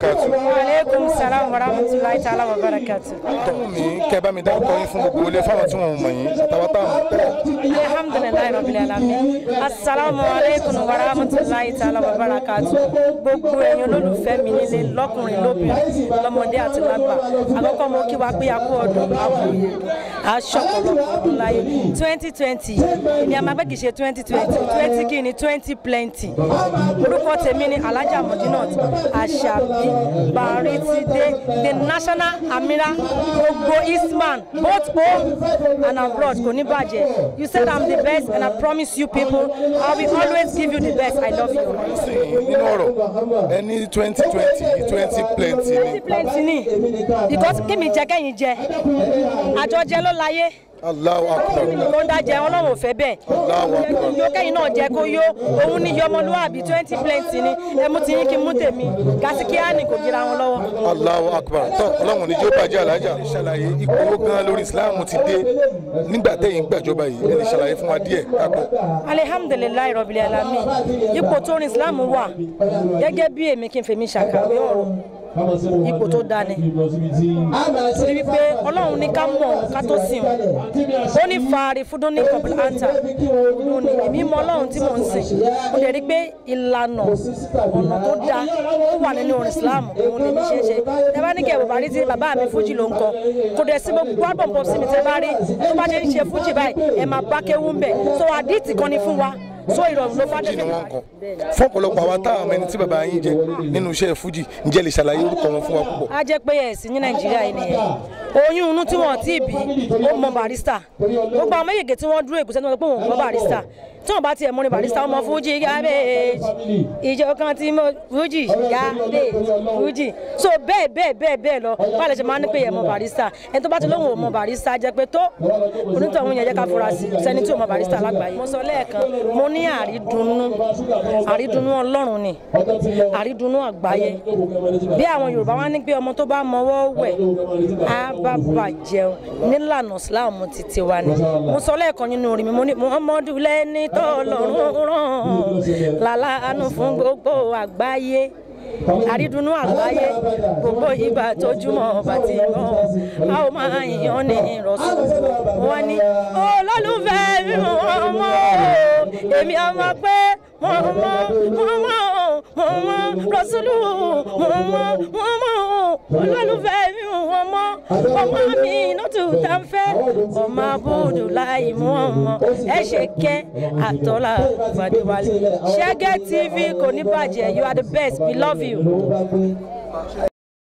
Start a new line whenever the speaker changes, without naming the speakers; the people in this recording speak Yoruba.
kàtó.
aleykum salaam wa rahmatulahi ta'ala wa barakatu.
tọ́wọ́ mi kẹ́ bá mi dárúkọ yín fún gbogbo ilé fáwọn tí wọ́n mọ̀ yín àtàwọn táwọn tẹ́lẹ̀.
alhamdulilayi rabbil alamin asalaamu aleykum wa rahmatulahi ta'ala wa barakatu. gbogbo ẹ̀yin olólùfẹ́ mi nílé lọ́kùnrin lóbìnrin lọ́mọdé àti lágbà àkọ́kọ́ mo kí wa pé a kú ọdún a kú ìyẹ̀dùn aṣọ ọ̀pọ̀lọpọ̀ ọdún láyé twenty twenty ni a máa bẹ́ kì í ṣe twenty twenty twenty kí ni twenty plenty orúkọ tèmi ni alhaja modinat àṣàbí baritide the national amira gbogbo eastman both home and abroad kò ní bàjẹ́ you said i'm the best and i promise you people i will always give you the best i love you.
nínú ọ̀rọ̀ ẹni twenty twenty twenty plenty ni.
twenty plenty ni because kí mi jẹ kẹ́yìn jẹ àjọjẹ ló láyé
Allahu akbar.
ló ń dájẹ ọlọ́run ò fẹ́ bẹ́ẹ̀
Allahu akbar.
yóò kẹ́yìn náà jẹ́ kó yó òun ní yọmọlúwàbí twenty plenty ni ẹmu ti yín kí n mú tèmi gàsíkíá ni kò jíra wọn lọ́wọ́.
Allahu akbar tọ́ ọlọ́run ní jẹ́ bàjẹ́ alájà ṣàlàyé ipò owó gan lórí Islam ti dé nígbà tẹ́yìn gbàjọba yìí ẹ lè ṣàlàyé fún wa díẹ̀ káàkó.
alihamdulilayi rọbìlì alami ipò tó rin islam wà gẹ́gẹ́ bí èmi kí n fèmi ṣàkàwé ọ̀rọ̀ ipò tó dáa ni torí wípé ọlọ́run ní ká mọ̀ ká tó sìn ọ́ ó ní fàárì fúdún ní kọ̀pìlántà ọdún ni èmi mọ ọlọ́run tí mò ń sìn mo lè rí i pé ìlànà ọ̀nà tó dáa ó wà nínú orin islam òun lèmi ṣe é ṣe ẹ bá ní kí ẹ bàbá rí tí bàbá mi fújì ló ń kọ kò dẹ̀ sí gbogbo album pop sí mi tẹ́ bá rí tó bá ṣe ń ṣe fújì báyìí ẹ máa bá kéwú ń bẹ̀ so àdìtì kan ni fún wa so ìrọ̀rùn ló bá dé
fújì ni wọ́n ń kọ fún ọ̀pọ̀lọpọ̀ àwa táwọn ọmọ ẹni tí bàbá yín jẹ nínú iṣẹ́ fújì ǹjẹ́ lè ṣàlàyé orúkọ wọn fún wa púpọ̀.
a jẹ́ pé ẹ̀sìn ní nàìjíríà yìí nìyẹn oyún inú tí wọ́n ti bí ó mọ barista gbogbo àwọn méjèèjì tí wọ́n dúró èkúsẹ́ tí wọ́n sọ pé wọ́n mọ barista tí wọ́n bá tiẹ̀ mú ní barista ọmọ fújì garbage ìjọ kan tí mo fújì garbage fújì so bẹ́ẹ̀ bẹ́ẹ̀ bẹ́ẹ̀ bẹ́ẹ̀ lọ bá lè ṣe máa ń pè é mọ barista ẹni tó bá ti lóhùn ò mọ barista jẹ́ pé tó onítọ̀hún yẹn jẹ́ ká fura sí sẹ́ni tí ò mọ barista lágbàáyé mo sọ lẹ́ẹ̀kan mo ní àrídùnnú àrídùnnú ọlọ́run ni àrídùnnú àgbáyé bí àwọn yorùbá wá ní pé ọmọ tó bá mọwọ́ wẹ̀ á bá bàjẹ́ nílànà islam ti tiwa ni mo sọ lẹ́ẹ̀kan nínú orin mi mo ní muhammadu lẹ́ni tó lọ́rùn ràn lálàánú fún gbogbo àgbáyé àrídùnnú àgbáyé gbogbo ìgbà tójúmọ́ ọba tí mọ́ a ó máa yàn ní ìrọ̀sùn wọn ni olólùfẹ́ mi ọmọ èmi ọmọ pé mọ̀mọ́ mọ̀mọ́ mọ̀mọ́ rọ̀ṣùlù mọ̀mọ́ mọ̀mọ́ olólùfẹ́ mi ọmọ ọmọ mi nọ́tù tá n fẹ́ ọmọ abúdù láì mú ọmọ ẹ ṣe kẹ́ àtọ́lá fàdéwálé ṣẹ́gẹ́ tv kò ní bàjẹ́ you are the best we love you.